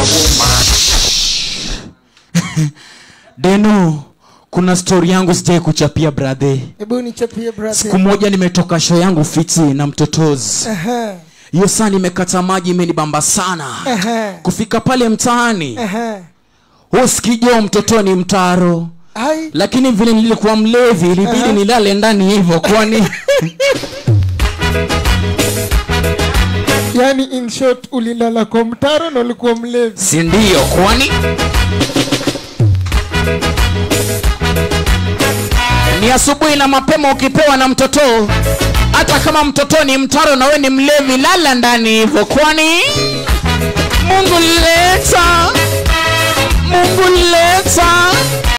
deno kuna stori yangu sijai kuchapia bradhe hebu nichapie siku brother moja nimetoka show yangu fiti na mtotozi Aha, hiyo saa nimekata maji imenibamba sana aha, kufika pale mtaani aha. huskijo mtotoni mtaro Ai, lakini vile nilikuwa mlevi ilibidi Aha. nilale ndani hivyo kwani yani in short ulilala kwa mtaro na ulikuwa mlevi si ndio kwani ni asubuhi na mapema ukipewa na mtoto hata kama mtoto ni mtaro na we ni mlevi lala ndani hivyo kwani mungu leta mungu leta